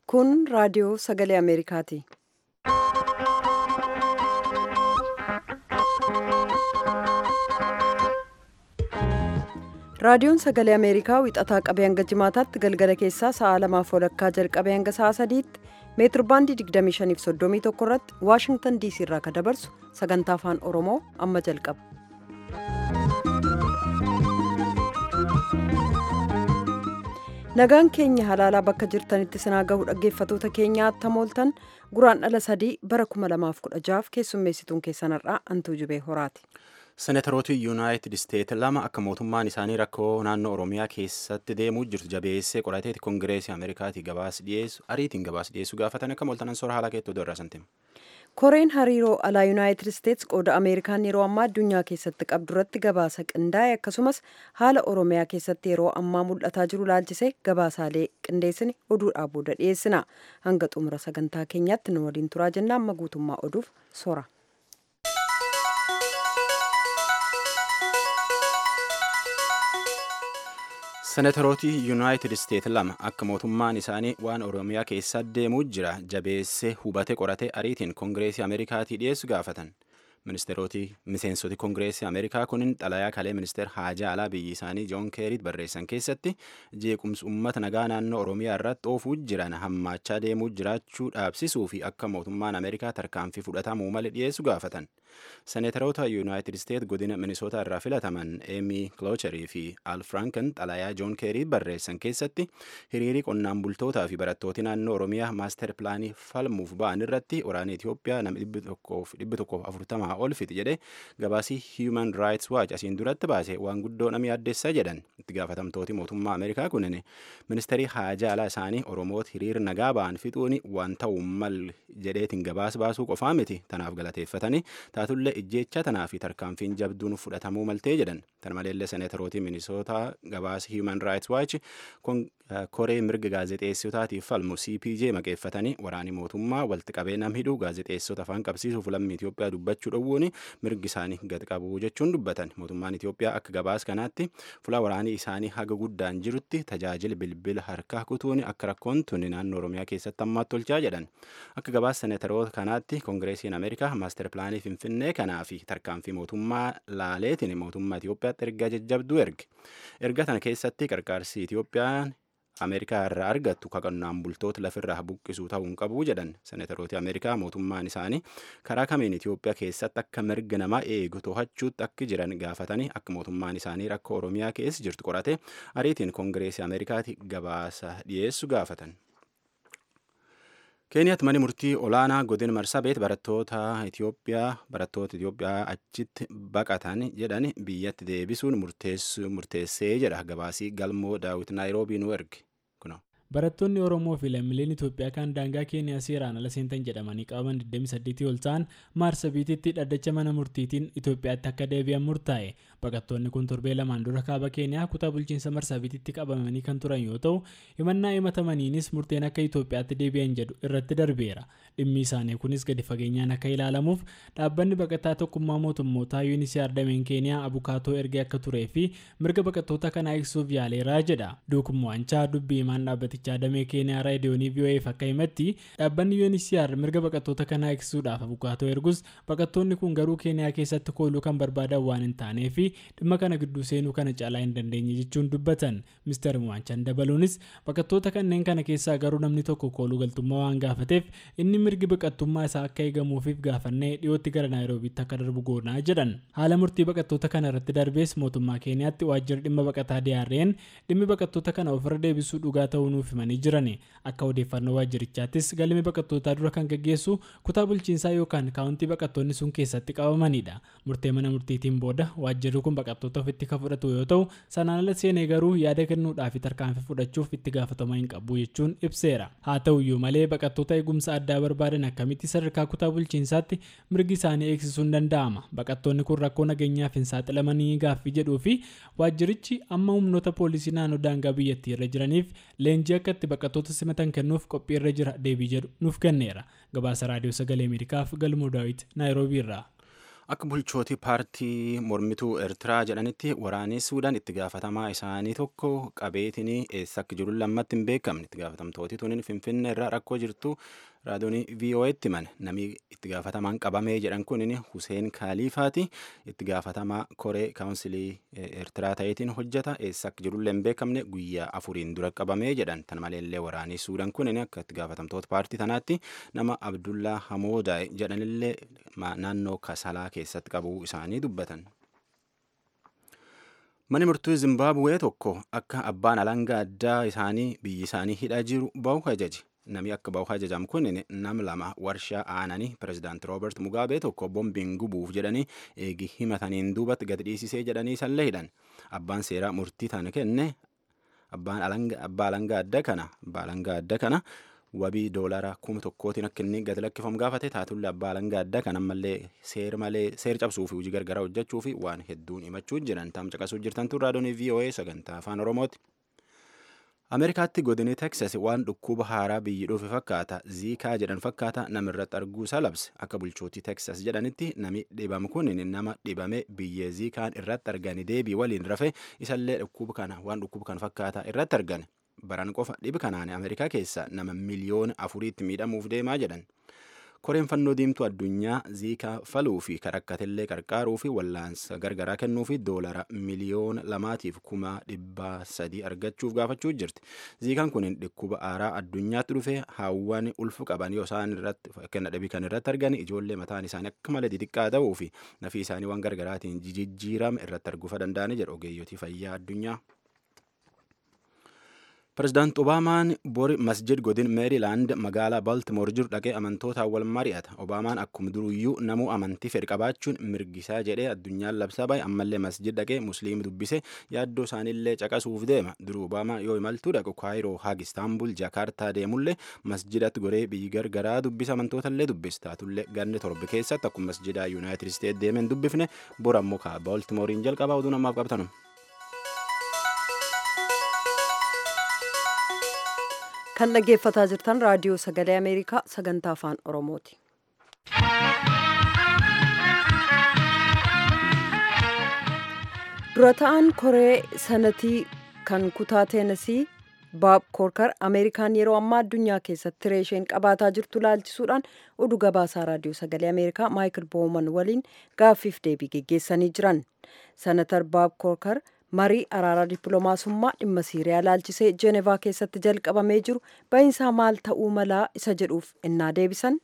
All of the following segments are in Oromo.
Kun raadiyoo sagalee Ameerikaati. Raadiyoon sagalee Ameerikaa wixataa qabee hanga jimaataatti galgala keessaa sa'a lamaaf walakkaa jalqabee hanga sa'a sadiitti meetirbaandii 2531 irratti Waashingtan diisii irraa kan dabarsu sagantaa afaan Oromoo amma jalqaba. Nagaan keenya halaalaa bakka jirtanitti sinaa gahu dhaggeeffatoota keenyaa attamooltan guraan dhala sadii bara 2016 keessummeessituun keessanarraa antuu jibee horaati. Seneetarooti yuunaayitid isteet lama akka mootummaan isaanii rakkoo naannoo Oromiyaa keessatti deemuu jirtu jabeessee qorateeti koongireesii Ameerikaatii gabaas dhiyeessu ariitiin gabaas dhiyeessu gaafatan akka mooltanan soora haala keettoo irraa santimu. Koreen hariiroo alaa yuunaayitid isteets qooda Ameerikaan yeroo ammaa addunyaa keessatti qabdu irratti gabaasa qindaa'e akkasumas haala Oromiyaa keessatti yeroo ammaa mul'ataa jiru laalchisee gabaasaalee qindeessine oduudhaa booda dhiyeessina. Hanga xumura sagantaa keenyaatti nu waliin turaa jenna amma guutummaa oduuf soora. Seneetarooti yuunaayitid isteet lama akka mootummaan isaanii waan Oromiyaa keessa deemuu jira jabeessee hubate qorate ariitiin koongireesii Ameerikaatii dhiyeessu gaafatan. Ministeeroti miseensoti koongireesii Ameerikaa kunin xalayaa kalee ministeer haajaa alaa biyyi isaanii Joon Keeriit barreessan keessatti jeequmsi uummata nagaa naannoo Oromiyaa irratti oofuu jiran hammaachaa deemuu jiraachuu dhaabsisuu fi akka mootummaan Ameerikaa tarkaanfii fudhatamuu malee dhiyeessu gaafatan. Seneetaroota yuunaayitid isteet godina Minisootaa irraa filataman Eemii Kiloocherii fi Al Franken xalayaa Joon Keeriit barreessan keessatti hiriirii qonnaan bultootaa fi barattooti naannoo Oromiyaa maaster pilaanii falmuuf ba'an irratti waraana Itoophiyaa nama dhibbi tokkoof afurtamaa ol fixi jedhe gabaasii Human Rights Watch asiin duratti baase waan guddoo nama yaaddeessaa jedhan itti gaafatamtooti mootummaa Ameerikaa kunin ministeerii haajaa alaa isaanii Oromoota hiriir nagaa ba'an fixuuni waan ta'uu mal jedheetiin gabaas baasuu qofaa miti tanaaf galateeffatanii taatullee ijjeecha tanaa fi tarkaanfiin jabduun fudhatamuu maltee jedhan tan maleellee seneetarootii minisootaa gabaasii Human Rights Watch koree mirga gaazexeessotaatiif falmu CPJ maqeeffatanii waraani mootummaa walitti qabee nam hidhuu gaazexeessota afaan qabsiisuuf lammii Itoophiyaa dubbachuu dhowwuun mirgi isaanii gad qabu jechuun dubbatan mootummaan Itoophiyaa akka gabaas kanaatti fuula waraanii isaanii haga guddaan jirutti tajaajila bilbila harkaa kutuun akka rakkoon tuni naannoo Oromiyaa keessatti ammaatti tolchaa jedhan akka gabaas seneetaroota kanaatti koongireesiin Ameerikaa maaster pilaanii Finfinnee kanaa fi tarkaanfii mootummaa laaleetiin mootummaa Itoophiyaatti ergaa jajjabduu erge erga tana keessatti qarqaarsi Itoophiyaan Ameerikaa irraa argattu qonnaan bultoota lafirraa buqqisuu ta'uu hin qabu jedhan seneetarooti Ameerikaa mootummaan isaanii karaa kamiin Itoophiyaa keessatti akka mirga namaa eegu to'achuutti akka jiran gaafatanii akka mootummaan isaanii rakkoo Oromiyaa keessa jirtu qorate ariitiin koongireesii Ameerikaatti gabaasa dhiyeessu gaafatan. Keeniyaatti manni murtii olaanaa godina marsabeet barattoota Itoophiyaa barattoota Itoophiyaa achitti baqatan jedhan biyyatti deebisuun murteessee jedha gabaasii galmoo daawit naayiroobii nu erge. barattoonni oromoo fi lammiileen itoophiyaa kan daangaa keeniyaa seeraan ala seentan jedhamanii qabaman 28 ol ta'an maarsabiititti dhaddacha mana murtiitiin itoophiyaatti akka deebi'an murtaa'e baqattoonni kun torbee lamaan dura kaaba keeniyaa kutaa bulchiinsa marsabiititti qabamanii kan turan yoo ta'u himannaa himatamaniinis murteen akka itoophiyaatti deebi'an jedhu irratti darbeera dhimmi isaanii kunis gadi fageenyaan akka ilaalamuuf dhaabbanni baqataa tokkummaa mootummootaa yuunisiyaar dameen keeniyaa abukaatoo ergee akka turee fi mirga baqattoota kanaa eegsuuf yaaleeraa jedha duukumwaanchaa dubbii himaan dhaabbati dhaabbaticha damee keeniyaa raadiyoonii VOA'f akka himatti dhaabbanni UNHCR mirga baqattoota kanaa eegsisuudhaaf abukaatoo ergus baqattoonni kun garuu keeniyaa keessatti kooluu kan barbaadan waan hin taanee fi dhimma kana gidduu seenuu kana caalaa hin dandeenye jechuun dubbatan mister Mwaanchan dabaluunis baqattoota kanneen kana keessaa garuu namni tokko kooluu galtummaa waan gaafateef inni mirgi baqattummaa isaa akka eegamuufiif gaafannee dhiyootti gara naayiroobiitti akka darbu goonaa jedhan haala murtii baqattoota kana irratti darbees mootummaa keeniyaatti waajjirri dhimma baqataa DRN dhimmi baqattoota kana ofirra deebisuu dhugaa ta'uu nuuf himanii jiran akka odeeffannoo waajjirichaattis galmi baqattootaa dura kan gaggeessu kutaa bulchiinsaa yookaan kaawuntii baqattoonni sun keessatti qabamanidha murtee mana murtiitiin booda waajjirri kun baqattoota ofitti kan fudhatu yoo ta'u sanaan ala seenee garuu yaada kennuudhaa fi tarkaanfii fudhachuuf itti gaafatama hin qabu jechuun ibseera haa ta'uyyuu malee baqattoota eegumsa addaa barbaadan akkamitti sadarkaa kutaa bulchiinsaatti mirgi isaanii eegsisuun danda'ama baqattoonni kun rakkoo nageenyaaf hin saaxilamanii gaaffii jedhuu fi waajjirichi amma humnoota poolisii naannoo daangaa biyyattii irra jiraniif leenjii akka itti baqattoota simatan kennuuf qophii irra jira deebii jedhu nuuf kenneera gabaasa raadiyoo sagalee ameerikaaf galmoo daawit naayiroobii irraa. akka bulchootii paartii mormituu eertiraa jedhanitti waraanni suudaan itti gaafatamaa isaanii tokko qabeetiin eessa akka jiru lammatti hin beekamne itti gaafatamtooti tuniin finfinnee irraa rakkoo jirtu raadiyoonii VOA'tti himan namni itti gaafatamaan qabamee jedhan kunin Huseen Kaalifaati itti gaafatamaa koree kaawunsilii eertiraa ta'eetiin hojjeta eessa akka jirullee hin beekamne guyyaa afuriin dura qabamee jedhan tan maleellee waraanii suudaan kunin akka itti gaafatamtoota paartii tanaatti nama Abdullaa Hamoodaa jedhanillee naannoo Kasalaa keessatti qabuu isaanii dubbatan. Mani murtuu Zimbaabuwee tokko akka abbaan alangaa addaa isaanii biyyi isaanii hidhaa jiru bahu ajaje. Namni akka bahu ajajamu kun nam lama warshaa aananii pirezidaant Roobert Mugaabee tokko bombiin gubuuf jedhanii eegi himataniin duubatti gadi dhiisisee jedhanii sallee hidhan. Abbaan seeraa murtii tana kenne abbaan alangaa adda kana abbaa alangaa adda kana wabii doolaraa kuma tokkootiin akka inni gadi lakkifamu gaafate taatullee abbaa alangaa adda kan ammallee seera malee seera cabsuu fi hojii gargaraa hojjechuu fi waan hedduun himachuu jiran tam caqasuu jirtan tun raadiyoonii VOA sagantaa afaan Oromooti. Ameerikaatti godini Teksas waan dhukkuba haaraa biyyi dhufe fakkaata ziikaa jedhan fakkaata namirratti arguu isaa labse akka bulchootii Teksas jedhanitti nami dhibame kun nama dhibame biyyee ziikaan irratti argani deebii waliin rafe isallee dhukkuba kana waan dhukkuba kana fakkaata irratti argane baran qofa dhibi kanaan Ameerikaa keessa nama miliyoona afuriitti miidhamuuf deemaa jedhan. koreen fannoo diimtuu addunyaa ziikaa faluu fi karakkatellee qarqaaruu fi wallaansa gargaraa kennuu fi doolara miliyoona lamaatiif kuma dhibbaa sadii argachuuf gaafachuu jirti. Ziikaan kun dhukkuba aaraa addunyaatti dhufe hawwan ulfu qaban yoo isaan irratti kenna dhibii kan irratti argan ijoollee mataan isaanii akka malee xixiqqaa ta'uu fi nafii isaanii waan gargaraatiin jijjiirame irratti arguufa danda'ani jedhu ogeeyyotii fayyaa addunyaa. Pireezidaant Obaamaan bori masjid godin Meerilaand magaalaa Baltimoor jiru dhaqee amantootaan wal mari'ata. Obaamaan akkuma duruyyuu namuu amantii fedhi qabaachuun mirgisaa jedhee addunyaan labsaa bahe ammallee masjid dhaqee musliimi dubbise yaaddoo isaaniillee caqasuuf deema. Duruu Obaamaa yoo imaltuu dhaqu Kaayiroo, Haag, Istaanbul, Jaakaartaa deemullee masjidatti goree biyyi gargaraa dubbisa amantootallee dubbise. Taatullee ganni torbe keessatti akkuma masjidaa Yuunaayitid Isteet deemeen dubbifne bora ammoo kaa Baltimooriin jalqabaa oduu namaaf qabtanu. kan dhaggeeffataa jirtan raadiyoo sagalee ameerikaa sagantaa afaan oromooti. dura ta'an koree sanatii kan kutaa teenasii baab koorkar ameerikaan yeroo ammaa addunyaa keessatti tiree isheen qabaataa jirtu laalchisuudhaan oduu gabaasaa raadiyoo sagalee ameerikaa maayikil booman waliin gaaffiif deebii geggeessanii jiran sanatar baab koorkar marii araaraa dippiloomaasummaa dhimma siiriyaa laalchisee jeenevaa keessatti jalqabamee jiru bahinsaa maal ta'uu malaa isa jedhuuf innaa deebisan.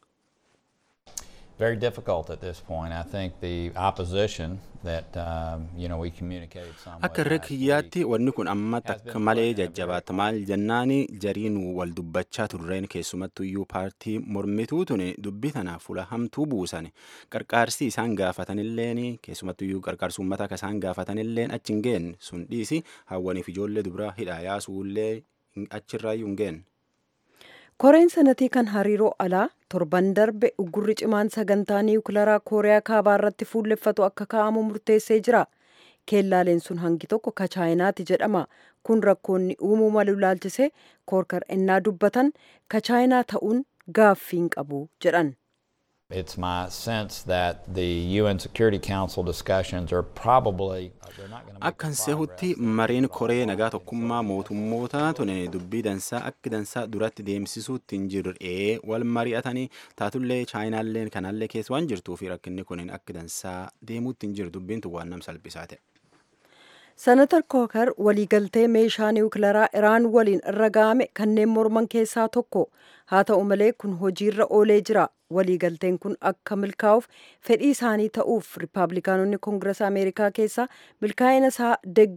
Very difficult at this point. I think the opposition that um, you know we communicated somewhat. Akka irra kiyyaatti wanni kun amma takka malee jajjabaata maal jennaani jariin wal dubbachaa turreen keessumattuyyuu paartii mormituu tun dubbii tana fuula hamtuu buusan qarqaarsi isaan gaafatanilleen keessumattuyyuu qarqaarsi uummataa akka isaan gaafatanilleen achi hin geenne sun dhiisi hawwaniif ijoollee dubiraa hidhaa yaasuullee achirraayyuu hin geenne. koreen sanatii kan hariiroo alaa torban darbe uggurri cimaan sagantaa niwukilaraa kooriyaa kaabaa irratti fuulleffatu akka kaa'amu murteessee jira keellaaleen sun hangi tokko ka chaayinaati jedhama kun rakkoonni uumuu malu laalchisee koorkar ennaa dubbatan ka chaayinaa ta'uun gaaffiin qabu jedhan. It's my sense that the UN Security Council discussions are probably they're not going to make Akkan sehutti mariin koree nagaa tokkummaa mootummoota tun dubbii dansaa akka dansaa duratti deemsisuutti hin jirre wal mari'atanii taatullee chaayinaalleen kanallee keessa waan jirtuu fi rakkinni kun akka dansaa deemuutti hin jiru dubbiin tun waan nam salphisaa ta'e. Senatar Kookar waliigaltee meeshaa niwukilaraa Iraan waliin irra ga'ame kanneen morman keessaa tokko. Haa ta'u malee kun hojiirra oolee jira. Waliigalteen kun akka milkaa'uuf fedhii isaanii ta'uuf Rippaabilikaanonni Koongirasa Ameerikaa keessaa milkaa'ina isaa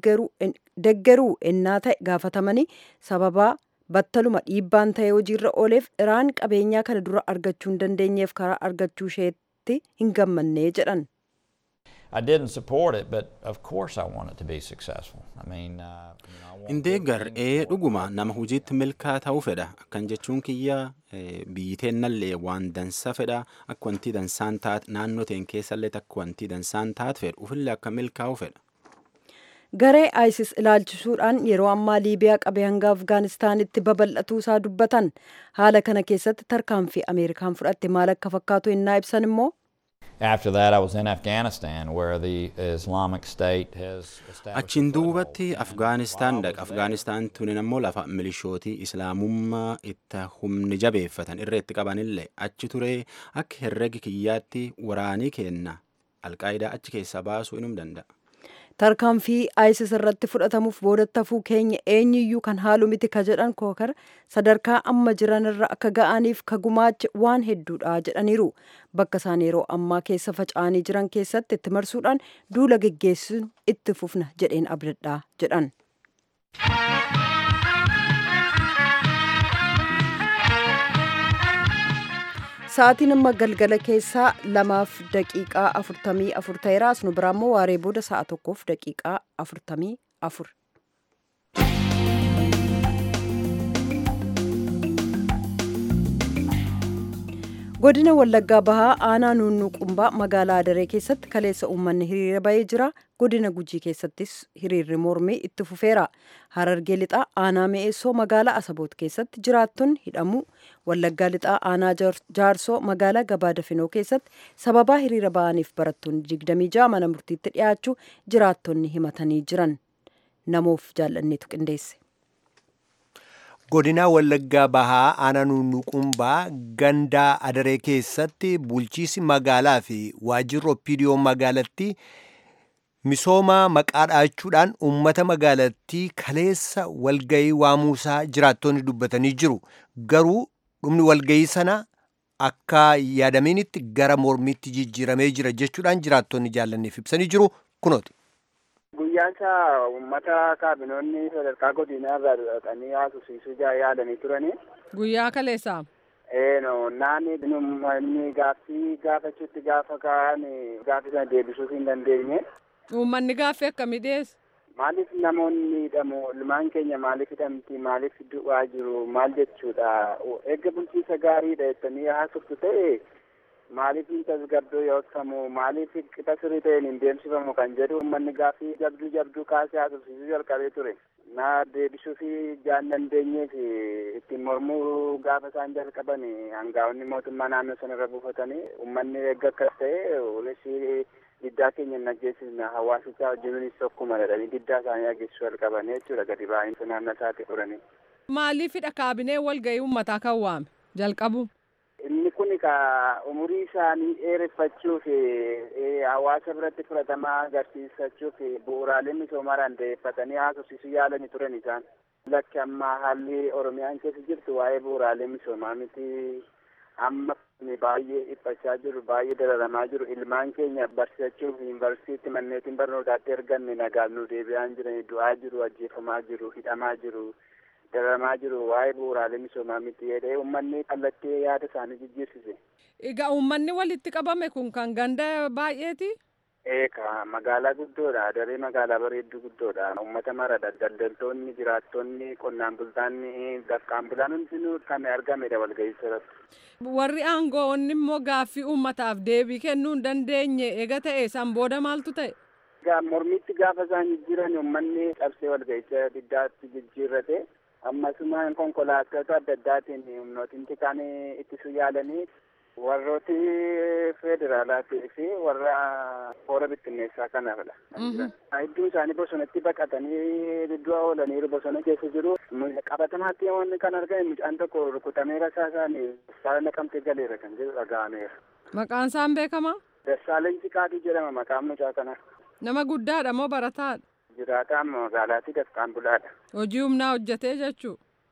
deggeruu ennaa ta'e gaafatamanii sababaa battaluma dhiibbaan ta'e hojiirra ooleef Iraan qabeenyaa kana dura argachuu hin dandeenyeef karaa argachuu isheetti hin gammannee jedhan. I didn't support it, but of course I want it to be successful. I mean, uh, you know, I want Indee gar'ee dhuguma nama hojiitti milkaa ta'uu fedha. Akkan jechuun kiyya biyyi teennallee waan dansa fedha. Akka wanti dansaan taate naannoo teen keessallee akka wanti dansaan taate fedha. Ufillee akka milkaa'u fedha. Garee ISIS ilaalchisuudhaan yeroo ammaa Liibiyaa qabee hanga Afgaanistaanitti babal'atuu isaa dubbatan. Haala kana keessatti tarkaanfii Ameerikaan fudhatte maal akka fakkaatu innaa ibsan immoo. After that, I was in Afghanistan, where the Islamic State has established. Achiin a foothold. duubatti Afgaanistaan dhaqa. Afgaanistaan tunin ammoo lafa milishootii Islaamummaa itti humni jabeeffatan irra itti qabanillee achi turee akka herregi kiyyaatti waraanii kenna. Alqaayidaa achi keessaa baasuu inum danda'a. tarkaanfii isis irratti fudhatamuuf boodatti hafuu keenya eenyuyyuu kan haalu miti ka jedhan kookar sadarkaa amma jiran irra akka ga'aniif ka gumaache waan hedduudha jedhaniiru bakka isaan yeroo ammaa keessa faca'anii jiran keessatti itti marsuudhaan duula geggeessuun itti fufna jedheen abdadhaa jedhan. Sa'aatiin amma galgala keessaa lamaaf daqiiqaa afurtamii afur ta'eera. Asnu biraa immoo waaree booda sa'a tokkoof daqiiqaa afurtamii afur. Godina Wallaggaa Bahaa aanaa Nuunnuuqumbaa magaalaa Adaree keessatti kaleessa uummanni hiriira bahee jira. Godina Gujii keessattis hiriirri mormii itti fufeera. Harargee lixaa aanaa Mi'eessoo magaalaa Asaboot keessatti jiraattonni hidhamu. Wallaggaa lixaa aanaa Jaarsoo magaalaa Gabaa Dafinoo keessatti sababaa hiriira bahaniif barattoonni 26 mana murtiitti dhiyaachuu jiraattonni himatanii jiran. Namoof jaallanneetu qindeesse. godina wallaggaa bahaa aanaa nuunnuqumbaa gandaa adaree keessatti bulchiisi magaalaa fi waajjirri opiidiyoo magaalatti misooma maqaa dhaachuudhaan uummata magaalattii kaleessa walgayii waamuusaa jiraattonni dubbatanii jiru garuu dhumni walgayii sana akka yaadaminitti gara mormiitti jijjiiramee jira jechuudhaan jiraattonni jaallanneef ibsanii jiru kunooti. Guyyaan isaa uummata kaabinoonni sadarkaa godinaa irraa dhaqanii haasofsiisuu yaalanii turanii. Guyyaa kaleessaa. Eeno naanni inni gaaffii gaafachuutti gaafa ka'an gaaffii sana deebisuuf hin dandeenye. Uummanni gaaffii akkamii dhiyeesse? Maaliif namoonni hidhamu ilmaan keenya maaliif hidhamti maaliif du'aa jiru maal jechuudha eegga bulchiisa gaariidha jettanii haasoftu ta'e maaliif hin tasgabboo yookamu maaliif qixa sirrii ta'een hin deemsifamu kan jedhu uummanni gaaffii jabduu jabduu kaasee haasofsiisuu jalqabee ture. Na deebisuu fi jaan dandeenyeef ittiin mormuu gaafa isaan jalqaban hangaa'onni mootummaa naannoo sana irra buufatanii uummanni eegga akkas ta'e olessi diddaa keenya hin ajjeesisna hawaasichaa wajjinis tokkuma jedhanii diddaa isaanii ageessisuu jalqabanii jechuudha gadi baa'insa naannoo isaatti furanii. Maaliifidha kaabinee walga'ii uummataa kan waame jalqabu? Inni kun ka umurii isaanii dheereffachuuf hawaasa biratti fudhatamaa agarsiisachuuf bu'uuraalee misoomaa dandeeffatanii haasofsiisuu yaalanii turan isaan. Lakki amma haalli Oromiyaan keessa jirtu waa'ee bu'uuraalee misoomaa miti. Amma baay'ee dhiphachaa jiru, baay'ee dararamaa jiru. Ilmaan keenya barsiisachuuf yuunivarsiitii manneetiin barnootaatti erganne nagaan nu deebi'aa jiran du'aa jiru, ajjeefamaa jiru, hidhamaa jiru. dararamaa jiru waa'ee bu'uuraalee misoomaa miti jedhee uummanni kallattii yaada isaanii jijjiirsise. Egaa uummanni walitti qabame kun kan ganda baay'eeti? Eeka magaalaa guddoodha. Daree magaalaa bareedduu guddoodha. Uummata maradha. Daldaltoonni, jiraattonni, qonnaan bultoonni, dafqaan bulaan hundinuu kan argamedha walga'ii irratti. Warri aangoonni immoo gaaffii uummataaf deebii kennuu hin dandeenye eega ta'e san booda maaltu ta'e? Mormitti gaafa isaan jijjiiran uummanni cabsee walga'icha diddaatti jijjiirrate. ammasumaan konkolaattota adda addaatiin humnootiin xiqqaan ittisuu yaalanii warrooti federaalaatii fi warra hoora bittinneessaa kanaafidha. Hedduun isaanii bosonatti baqatanii du'a oolaniiru bosona keessa jiru. Qabatamaatti wanni kan argame mucaan tokko rukutamee rasaa isaanii saala naqamtee galeera kan jedhu dhaga'ameera. Maqaan isaan beekamaa? Dassaaleen Ciqaatii jedhama maqaan mucaa kanaa. Nama guddaadha moo barataadha? jiraataan magaalaatti dafqaan bulaadha. Hojii humnaa hojjetee jechuu?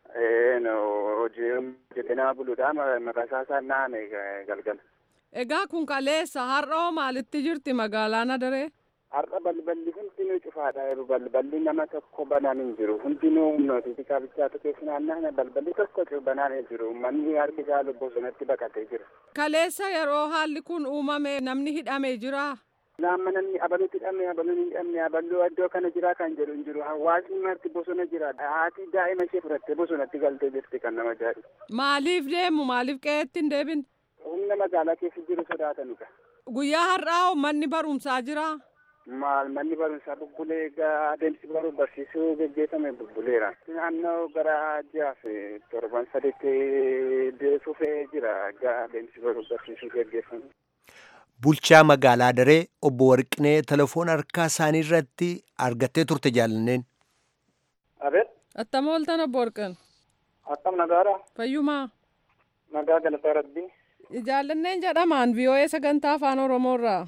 hojii hojjetee nama buluudha maqaasaa isaa naane galgala. Egaa kun kaleessa har'a maalitti jirti magaalaan adaree? Har'a balballi hundinuu cufaadha jiru balballi nama tokko banaan hin jiru hundinuu humnooti kaabichaatu keessa naanna'an balballi tokko banaan hin jiru manni harki isaa bosonatti baqatee jira. Kaleessa yeroo haalli kun uumame namni hidhamee jira. Laamma namni abaluutti hidhamne abaluun hin hidhamne abaluu iddoo kana jira kan jedhu hin jiru hawaasni marti bosona jira haati daa'ima ishee fudhattee bosonatti galtee jirti kan nama ajaa'ibu. Maaliif deemu maaliif qe'eetti hin deebin? Humna magaalaa keessa jiru sodaatanidha. Guyyaa har'aa manni barumsaa jira. Maal manni barumsaa bubbulee adeemsi baruu barsiisuu geggeeffame bubbuleera. Naannoo gara ji'aaf torban sadiitti fufee jira adeemsi baruu barsiisuu geggeeffame. bulchaa magaalaa daree obbo Warqinee telefoon harkaa isaanii irratti argattee turte jaallanneen. Abeet. Attam ooltan obbo Warqin. Akkam nagaadha. Fayyumaa. Nagaa galataa rabbii. Jaallanneen jedhamaan VOA sagantaa afaan Oromoorraa.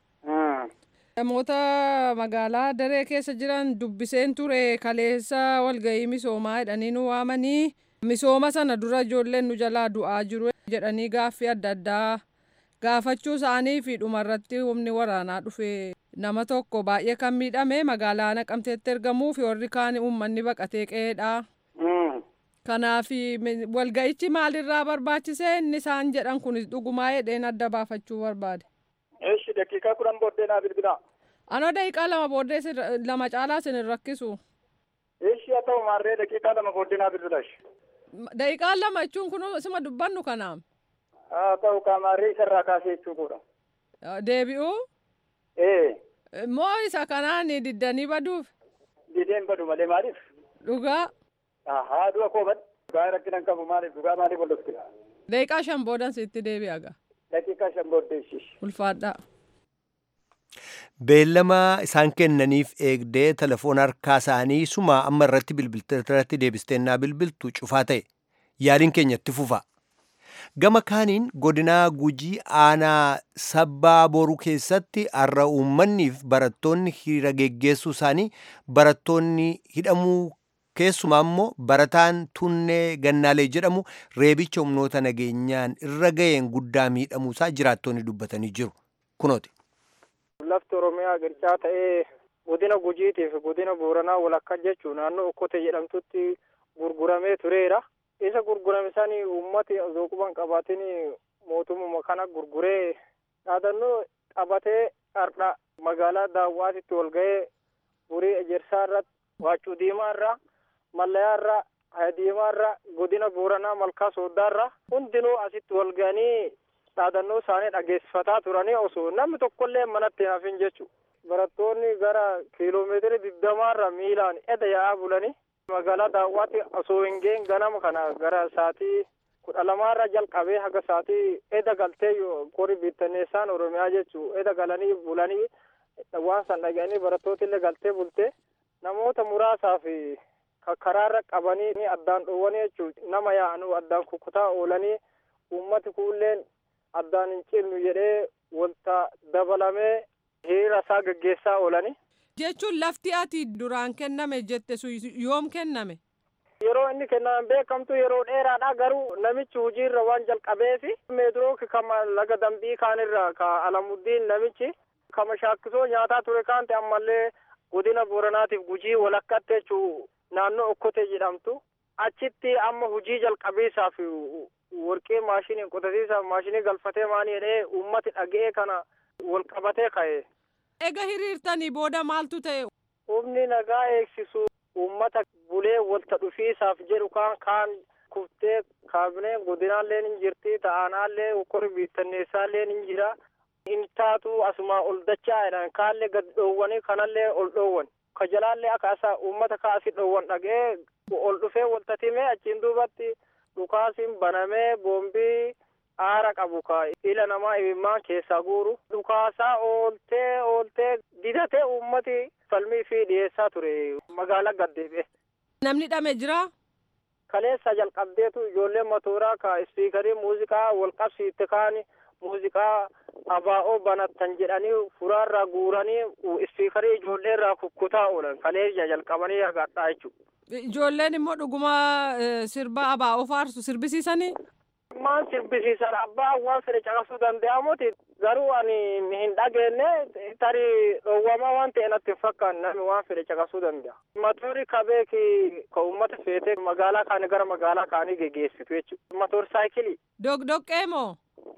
Namoota magaalaa daree keessa jiran dubbiseen ture kaleessa walgahii misoomaa jedhanii nu waamanii misooma sana dura ijoolleen nu jalaa du'aa jiru jedhanii gaaffii adda addaa gaafachuu isaanii fi dhumarratti humni waraanaa dhufe nama tokko baay'ee kan miidhame magaalaa naqamteetti ergamuu fi warri kaan uummanni baqatee qe'eedha. Kanaaf walga'ichi maalirraa barbaachise inni isaan jedhan kunis dhugumaa jedheen adda baafachuu barbaade. Eeshi daqiiqaa kudhan booddee naa bilbilaa. Anoo daqiiqaa lama booddee lama caalaa isin hin rakkisu. Eeshi haa ta'u maarree daqiiqaa lama booddee naa bilbilash. Daqiiqaa lama jechuun kun isuma dubbannu kanaam. Haa ta'u kaamaarree isarraa kaasee jechuudha. Deebi'uu? Ee. Moo isa kanaan diddanii baduuf? Dideen badu malee maaliif? Dhugaa. Haa du'a koo bad. Dhugaa rakkinan qabu maaliif dhugaa maaliif wal dhufti? Daqiiqaa shan boodan sitti deebi'a gaa. Daqiiqaa shan booddee ishiish. Ulfaadhaa. Beellama isaan kennaniif eegdee telefoon harkaa isaanii suma amma irratti bilbilteerratti deebisteenyaa bilbiltu cufaa ta'e yaaliin keenyatti fufa. Gama kaaniin godinaa gujii aanaa sabbaa boruu keessatti har'a uummanniif barattoonni hiriira geggeessuu isaanii barattoonni hidhamuu keessumaa immoo barataan tunnee gannaalee jedhamu reebicha humnoota nageenyaan irra ga'een guddaa miidhamuusaa jiraattonni dubbatanii jiru. Kunooti. Lafti Oromiyaa girchaa ta'ee godina Gujiitiif godina Booranaa walakkaa jechuun naannoo Okkote jedhamtutti gurguramee tureera. Isa gurgurame sanii uummati zooquban qabaatiin mootummaa kana gurguree dhaadannoo qabatee har'a magaalaa daawwaatitti wal ga'ee burii ejersaa irratti waccuu diimaa irraa mallayaa irraa haya diimaa irraa godina Booranaa malkaa sooddaa irraa hundinuu asitti wal ga'anii dhaadannoo isaanii dhageessifataa turanii osoo namni tokkollee manatti hin hafin jechuudha. Barattoonni gara kiiloomeetira digdamaarra miilaan eda yaa'aa bulanii magaalaa daawwaatti osoo hin ga'in ganama kana gara sa'aatii kudha lamaarra jalqabee haga sa'aatii eda galtee qori bittanneessaan Oromiyaa jechuudha. Eda galanii bulanii waan san dhaga'anii barattooti illee galtee bulte namoota muraasaa fi karaarra qabanii addaan dhoowwanii jechuudha. Nama yaa'anuu addaan kukkutaa oolanii uummati kuulleen addaan hin cinnu jedhee wanta dabalamee hiriira isaa gaggeessaa oolani. Jechuun lafti ati duraan kenname jette sun yoom kenname? Yeroo inni kenname beekamtu yeroo dheeraadha garuu namichi hojiirra waan jalqabeefi meedirooki kama laga dambii kaanirra ka alamuddiin namichi kama shaakkisoo nyaataa ture kaante ammallee godina booranaatiif gujii walakkaatti jechuu naannoo okkote jedhamtu achitti amma hojii jalqabiisaaf warqee maashiniin qotasiisaaf maashinii galfatee maanii jedhee uummati dhaga'ee kana wal qabatee ka'e. Ega hiriirtanii booda maaltu ta'e? Humni nagaa eegsisu uummata bulee walta dhufiisaaf jedhu kaan kaan kuftee kaabineen godinaallee ni jirti ta'aanaallee hokkori biittanneessaallee ni jira. Inni taatu asumaa ol dachaa jedhan kaallee gad dhoowwanii kanallee ol dhoowwan. Ka jalaallee akka asaa uummata kaasii dhoowwan dhaga'ee ol dhufee walta timee achiin duubatti dhukaasiin banamee boombii aara qabu ka ila namaa imimmaan keessaa guuru dhukaasaa ooltee ooltee didatee uummati falmii fi dhiyeessaa ture magaalaa gaddeebi'e. Namni dhame jira? Kaleessa jalqabdeetu ijoollee matooraa ka ispiikarii muuziqaa wal qabsiitte kaani muuziqaa abaa'oo banattan jedhanii furaarraa guuranii ispiikarii ijoollee irraa kukkutaa oolan kaleessa jalqabanii hagaadhaa jechuudha. Ijoolleen immoo dhuguma sirba abaa'oo faarsu sirbisiisanii? Maan sirbisiisan abbaa waan fedhe caqasuu danda'amuti garuu ani hin dhageenye tarii dhoowwamaa waan ta'e natti hin fakkaanne namni waan fedhe caqasuu danda'a. Matoorri kabeeki ka uummata feetee magaalaa kaanii gara magaalaa kaanii geggeessitu jechuudha. Matoor saayikilii. Dogdoqqee moo?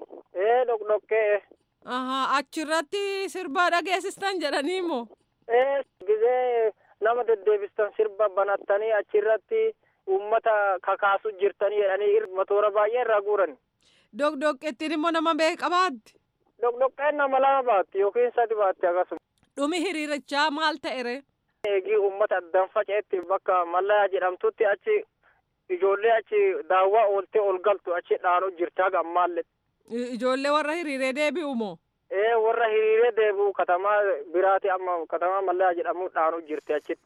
Ee dogdoqqee. Ahaa achirratti sirba dhageessistan jedhanii moo? Ee gizee nama deddeebistan sirba banattanii achirratti uummata kakaasu jirtanii jedhanii matoora baay'ee irraa guuran. Dogdoqqeettiin immoo nama beeka baatti. Dogdoqqeen nama lama baatti yookiin sadi baatti akkasuma. Dhumi hiriirichaa maal ta'ere? Eegii uummata addaan faca'etti bakka mallayaa jedhamtutti achi ijoollee achi daawwaa ooltee ol galtu achi dhaanuu jirti haga ammaallee. Ijoollee warra hiriiree deebi'u moo? ee warra hiriiree deebi'u katamaa biraati amma katamaa mallaa jedhamu dhaanu jirti achitti.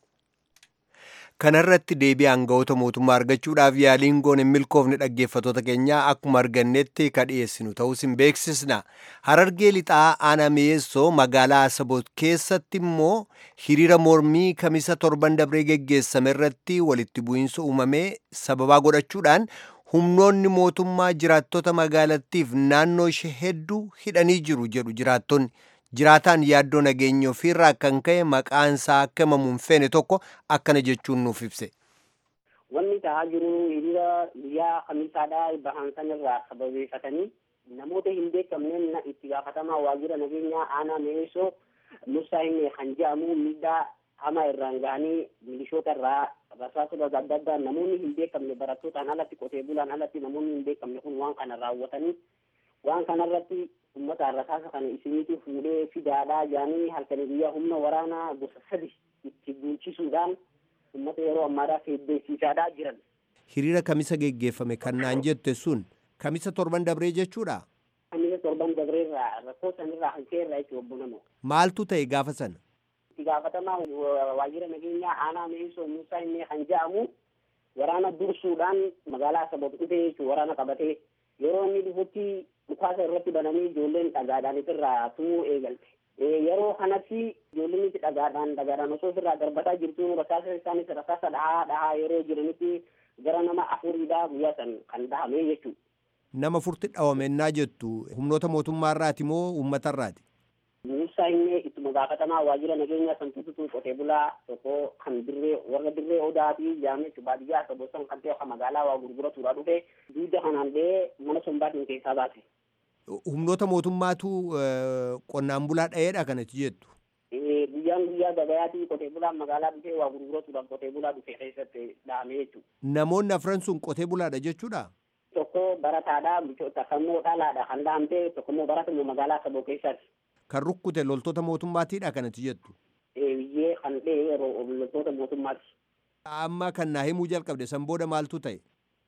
kanarratti deebii aangawoota mootummaa argachuudhaaf yaaliin goone hin milkoofne dhaggeeffatoota keenyaa akkuma argannetti ka dhiyeessinu ta'us hin beeksisna harargee lixaa aanaa mi'eessoo magaalaa asaboot keessatti immoo hiriira mormii kamisa torban dabree geggeessame irratti walitti bu'iinsa uumamee sababaa godhachuudhaan humnoonni mootummaa jiraattota magaalattiif naannoo ishee hedduu hidhanii jiru jedhu jiraattonni jiraataan yaaddoo nageenya ofiirraa kan ka'e maqaan isaa akka himamu hin feene tokko akkana jechuun nuuf ibse. Wanni ta'aa jiru hiriira guyyaa kamisaadhaa bahan sanirraa sababeeffatanii namoota hin beekamneen itti gaafatamaa waajjira nageenyaa aanaa mi'eessoo Musaa Himee kan jedhamu miidhaa hamaa irraan gahanii milishoota irraa rasaasota adda addaa namoonni hin beekamne barattootaan alatti qotee bulaan alatti namoonni hin beekamne kun waan kana raawwatanii waan kanarratti ummata rasaasa kana isiniitu fuudhee fidaadhaa jedhanii halkanii guyyaa humna waraanaa gosa sadi itti bulchisuudhaan ummata yeroo ammaadhaaf heddeessiisaadhaa jiran. Hiriira kamisa geggeeffame kan naan jette sun kamisa torban dabree jechuudha. Kamisa torban dabreerraa rakkoo sanirraa hanqeerraa jechuudha obbo Namoo. Maaltu ta'e gaafa sana? Itti gaafatamaa waajjira nageenyaa aanaa mi'eessoo Musaa Himee kan jedhamu waraana dursuudhaan magaalaa Asaboot dhufee jechuudha waraana qabatee yeroo inni dhufutti dhukaasa irratti bananii ijoolleen dhagaadhaan irraa tumuu eegalte. Yeroo kanatti ijoolleen itti dhagaadhaan dhagaadhaan osoo irraa darbataa jirtu rasaasa isaanis rasaasa dhahaa dhahaa yeroo jiranitti gara nama afuriidhaa guyyaa san kan dhahame jechuudha. Nama furti dhawamennaa jettu humnoota mootummaarraati moo uummatarraati? Musaa Himee ittuma gaafatamaa waajjira nageenyaa san tututu qotee bulaa tokko kan dirree warra dirree odaa fi jaamee baadiyyaa Asaboot san kan ta'e magaalaa waa gurguratuudha dhufe duuda kanaan ba'ee mana sombaatiin keessaa baase. humnoota mootummaatu qonnaan bulaa dha'eedha kanatti jettu. Guyyaan guyyaa gabayaatii qotee bulaan magaalaa dhufee waa gurguratuudhaaf qotee bulaa dhufee keessatti dhahame jechuudha. Namoonni afran sun qotee bulaadha jechuudha. Tokko barataadha, takka immoo dhalaadha kan dhahamte, tokko immoo baratamu magaalaa saboo keessaati. Kan rukkute loltoota mootummaatiidha kanatti jettu. Biyyee kan dhee yeroo loltoota mootummaati. Amma kan naa himuu jalqabde san booda maaltu ta'e?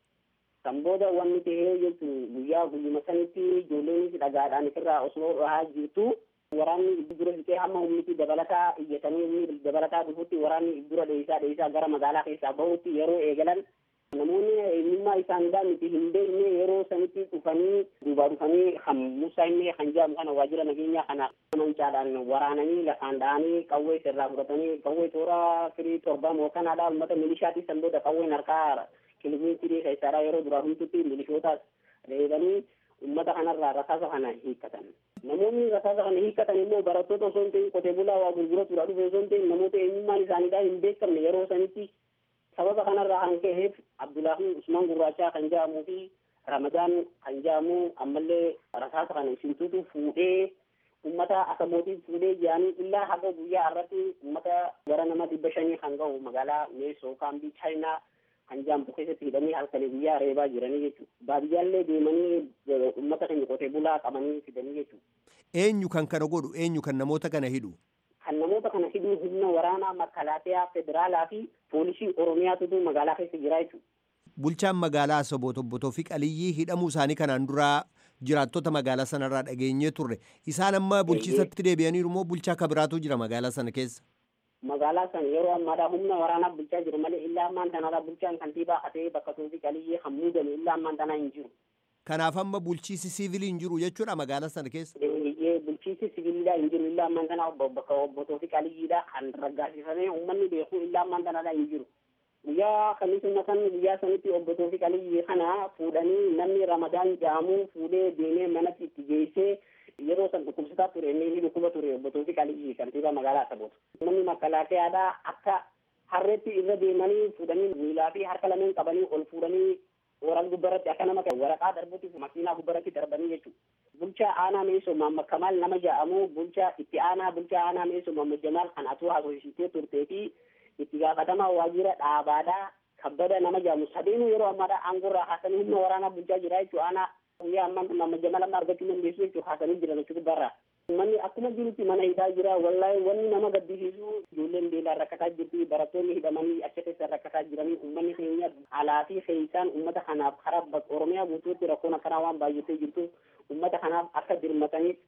Kan booda wanni ta'ee jechuun guyyaa guyyuma sanitti ijoolleenis dhagaadhaan ofirraa osoo dhahaa jirtu waraanni dura fixee hamma humniti dabalataa iyyatanii humni dabalataa dhufutti waraanni dura dheessaa dheessaa gara magaalaa keessaa bahutti yeroo eegalan namoonni eenyummaa isaaniidhaa miti hin beekne yeroo sanitti dhufanii duubaa dhufanii kan Musaa Himee kan jedhamu kana waajjira nageenyaa kana mancaadhaan waraananii lafaan dha'anii qawwee sirraa fudhatanii qawwee toora firii torbaan hooganaadhaa uummata milishaatii san booda qawween harkaa kilomeetirii keessaadhaa yeroo duraa hundatti milishootaas reebanii uummata kanarraa rasaasa kana hiikkatan. Namoonni rasaasa kana hiikkatan immoo barattoota osoo hin ta'in qotee bulaa waa gurguratuudha dhufe osoo hin ta'in namoota eenyummaan isaaniidhaa hin beekamne yeroo sanitti sababa kanarraa kan ka'eef Abdullaahi Usmaan Gurraachaa kan jedhamuu fi Ramadaan kan jedhamu ammallee rasaasa kana isintuutu fuudhee ummata asabootii fuudhee jedhanii illaa haga guyyaa irratti ummata gara nama dhibba shanii kan ga'u magaalaa meesoo kaambii chaayinaa kan jaamtu keessatti hidhanii halkanii guyyaa reebaa jiranii jechuudha. Baadiyyaallee deemanii uummata keenya qotee bulaa qabanii fidanii jechuudha. Eenyu kan kana godhu eenyu kan namoota kana hidhu? Kan namoota kana hidhu humna waraanaa makalaateyaa federaalaa fi poolisii oromiyaatutu magaalaa keessa jira jechuudha. Bulchaan magaalaa Asaboot obbo Toofiq Aliyyii hidhamuu isaanii kanaan duraa jiraattota magaalaa sanarraa dhageenyee turre. Isaan amma bulchiisatti deebi'aniiru moo bulchaa kabiraatu jira magaalaa sana keessa? magaalaa san yeroo ammaadhaa humna waraanaa bulchaa jiru malee illaa ammaan tanaadhaa bulchaan kantiibaa hatee bakka Toofiq Aliyyii kan muudame illaa ammaan tanaa hin jiru. Kanaaf amma bulchiisi siivilii hin jiru jechuudha magaalaa sana keessa. Bulchiisi siviilidhaa hin jiru illaa ammaan tanaa bakka obbo Toofiq Aliyyiidha kan raggaasifamee uummanni beeku illaa ammaan tanaadhaa hin jiru. Guyyaa kamisuma san guyyaa sanitti obbo Toofiq Aliyyii kana fuudhanii namni Ramadaan jedhamu fuudhee deemee manatti itti geessee yeroo san dhukkubsataa ture inni inni dhukkuba ture obbo Toofiq Aliyyii kantiibaa magaalaa Asaboot. Namni makalaakeyaadhaa akka harreetti irra deemanii fuudhanii miilaa fi harka lameen qabanii ol fuudhanii waraan gubbaratti akka nama waraqaa darbutti makiinaa gubbaratti darbanii jechuudha. Bulchaa aanaa meesoo Maamma Kamaal nama jedhamu bulchaa itti aanaa bulchaa aanaa meesoo Maamma Jamaal kan atuu haasofsiistee turtee fi itti gaafatamaa waajjira dhaabaadhaa kabbada nama jedhamu sadeenuu yeroo ammaadhaa aangorraa haasanii humna waraanaa bulchaa jira jechuudha aanaa guyyaa ammaan Maamma Jamaal amma argachuu dandeessu jechuudha haasanii jiran jechuudha gubbarraa. Manni akkuma jirutti mana hidhaa jira wallahi wanni nama gaddisiisu ijoolleen beelaan rakkataa jirti barattoonni hidhamanii achi keessa rakkataa jiranii uummanni keenya alaa fi keessaan uummata kanaaf karaa oromiyaa guutuutti rakkoon akkanaa waan baay'atee jirtu uummata kanaaf akka dirmataniif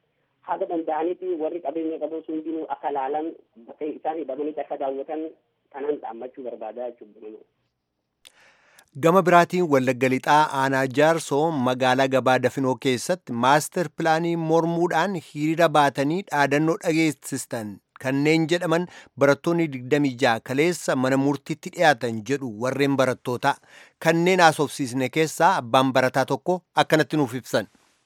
haga danda'anitti warri qabeenya qabu hundinuu akka laalan bakka isaan hidhamanitti akka daawwatan kanan dhaammachuu barbaadaa jechuudha. Gama biraatiin Wallagga Lixaa Aanaa Jaarsoo magaalaa gabaa Dafinoo keessatti maaster pilaanii mormuudhaan hiriira baatanii dhaadannoo dhageessistan kanneen jedhaman barattoonni 26 kaleessa mana murtiitti dhiyaatan jedhu warreen barattootaa kanneen haasofsiisne keessaa abbaan barataa tokko akkanatti nuuf ibsan.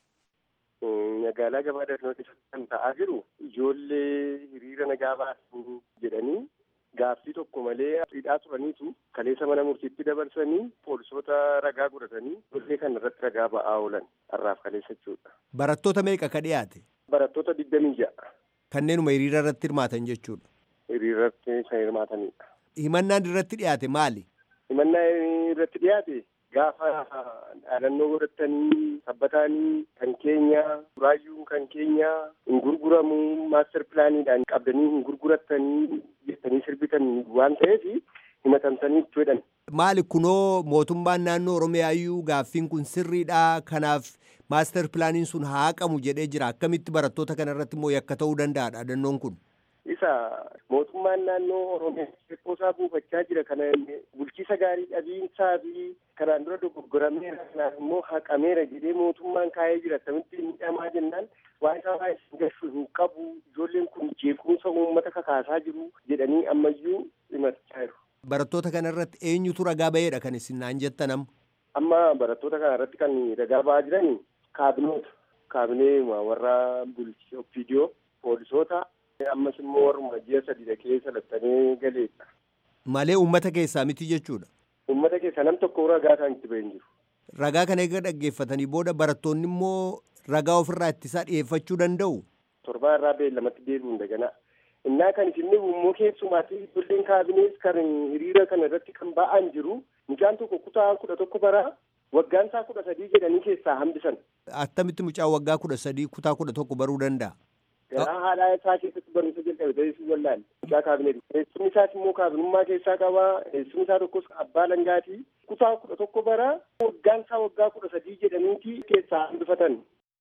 Magaalaa gabaa Dafinoo keessatti kan ta'aa jiru ijoollee hiriira nagaa baasan jedhanii gaaffii tokko malee hidhaa turaniitu kaleessa mana murtiitti dabarsanii poolisoota ragaa godhatanii ijoollee kana irratti ragaa ba'aa oolan har'aaf kaleessa jechuudha. Barattoota meeqa ka dhiyaate? Barattoota digdamii ja'a. Kanneenuma hiriira irratti hirmaatan jechuudha. Hiriira irratti kan hirmaatanidha. Himannaan irratti dhiyaate maali? Himannaan irratti dhiyaate gaafa dhaadannoo godhatanii sabbataanii kan keenya buraayyuun kan keenya hin gurguramu maaster pilaaniidhaan qabdanii hin gurguratanii jettanii sirbitan waan ta'eef himatamtanii jedhan. Maali kunoo mootummaan naannoo Oromiyaayyuu gaaffiin kun sirriidha kanaaf maaster pilaaniin sun haa haqamu jedhee jira akkamitti barattoota kana irratti immoo yakka ta'uu danda'a dhaadannoon kun. Isa mootummaan naannoo Oromiyaa qoosaa buufachaa jira kana bulchiisa gaarii dhabiinsaa fi kanaan dura dogoggorameera kanaan immoo haqameera jedhee mootummaan kaa'ee jira akkamitti miidhamaa jennaan waan isaa baay'ee gashuu hin qabu ijoolleen kun jeequmsa uummata kakaasaa jiru jedhanii ammayyuu himachaa jiru. Barattoota kana irratti eenyutu ragaa ba'eedha kan isin naan jettan amma? Amma barattoota kana irratti kan ragaa ba'aa jiran kaabinoota. Kaabinee warra bulchii opiidiyoo poolisoota ammas immoo warruma ji'a sadii keessa lattanii galeedha. Malee uummata keessaa miti jechuudha. Uummata keessaa nam tokko ragaa isaan itti bahin jiru. Ragaa kana eega dhaggeeffatanii booda barattoonni immoo ragaa ofirraa ittisaa dhiyeeffachuu danda'u. Torbaa irraa beellamatti deebi'uun daganaa. Innaa kan isin immoo keessumaatti ijoolleen kaabinees kan hiriira kana irratti kan ba'an jiru mucaan tokko kutaa kudha tokko bara waggaan isaa kudha sadii jedhanii keessaa hambisan. Attamitti mucaan waggaa kudha sadii kutaa kudha tokko baruu danda'a? Garaa haadhaa isaa keessatti barumsa jalqabe ta'ee wallaale mucaa kaabineeti. Eessumni isaas immoo kaabinummaa keessaa qaba. Eessumni isaa tokkos abbaa langaati. Kutaa kudha tokko bara waggaan isaa waggaa kudha sadii jedhaniiti keessaa hambifatan.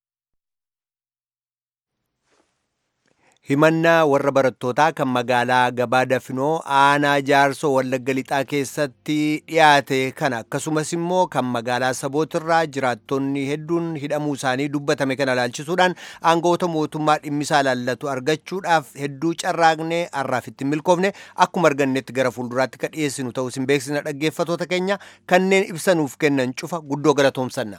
himannaa warra barattootaa kan magaalaa gabaa dafinoo aanaa jaarsoo wallagga lixaa keessatti dhiyaate kana akkasumas immoo kan magaalaa sabootirraa jiraattonni hedduun hidhamuu isaanii dubbatame kana ilaalchisuudhaan aangoota mootummaa dhimmisaa laallatu argachuudhaaf hedduu carraaqnee har'aaf ittiin milkoofne akkuma argannetti gara fuulduraatti ka dhiyeessinu ta'uu isin beeksisna dhaggeeffatoota keenya kanneen ibsanuuf kennan cufa guddoo galatoomsanna.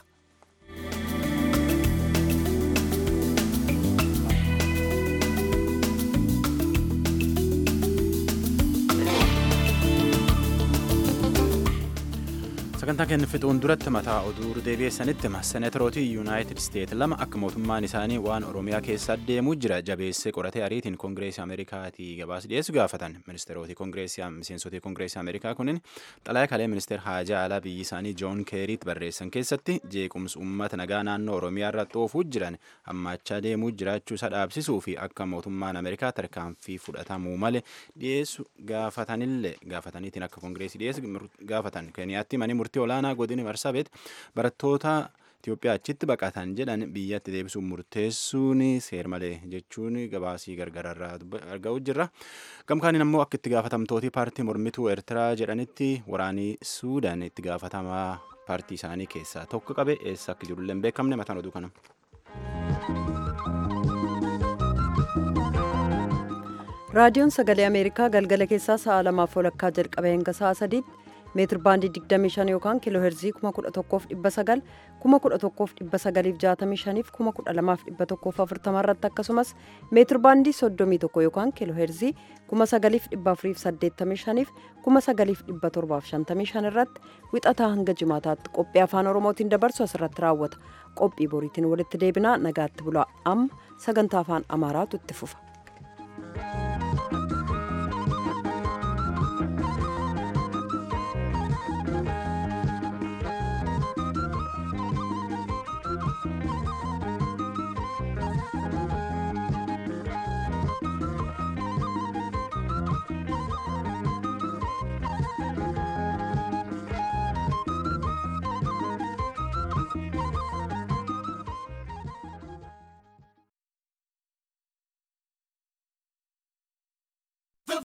sagantaa keenya fixuun duratti mataa oduu deebi'eessanitti senetarootii yuunaayitid isteet lama akka mootummaan isaanii waan oromiyaa keessa deemuu jira jabeessee qoratee ariitiin koongireesii ameerikaatii gabaas dhiyeessu gaafatan ministeerootii koongireesii miseensotii koongireesii ameerikaa kunin xalayaa kalee ministeer haajaa alaa biyyi isaanii joon keeriit barreessan keessatti jeequmsi uummata nagaa naannoo oromiyaa irra xoofuu jiran hammaachaa deemuu jiraachuu isa dhaabsisuu fi akka mootummaan ameerikaa tarkaanfii fudhatamuu malee dhiyeessu gaafatanillee gaafataniitiin akka koongireesii dhiyeessu gaafatan keeniyaatti manii murtii olaanaa godini marsabet barattoota Itoophiyaa achitti baqatan jedhan biyyatti deebisuun murteessuun seer malee jechuun gabaasii gargararraa arga'u jirra. Gamkaaniin ammoo akka itti gaafatamtooti paartii mormituu Eertiraa jedhanitti waraanii Suudaan itti gaafatamaa paartii isaanii keessaa tokko qabe eessa akka jirullee hin beekamne mataan oduu kana. raadiyoon sagalee ameerikaa galgala keessaa sa'a lamaaf walakkaa jalqabe hanga sa'a sadiitti meetir baandii 25 yookaan kiiloo heerzii 11,900 11,965 fi 12,140 irratti akkasumas meetir baandii 31 yookaan kiiloo heerzii 9,485 fi 9,755 irratti wixataa hanga jimaataatti qophii afaan oromootiin dabarsu asirratti raawwata qophii boriitiin walitti deebinaa nagaatti bulaa amma sagantaa afaan amaaraatu itti fufa.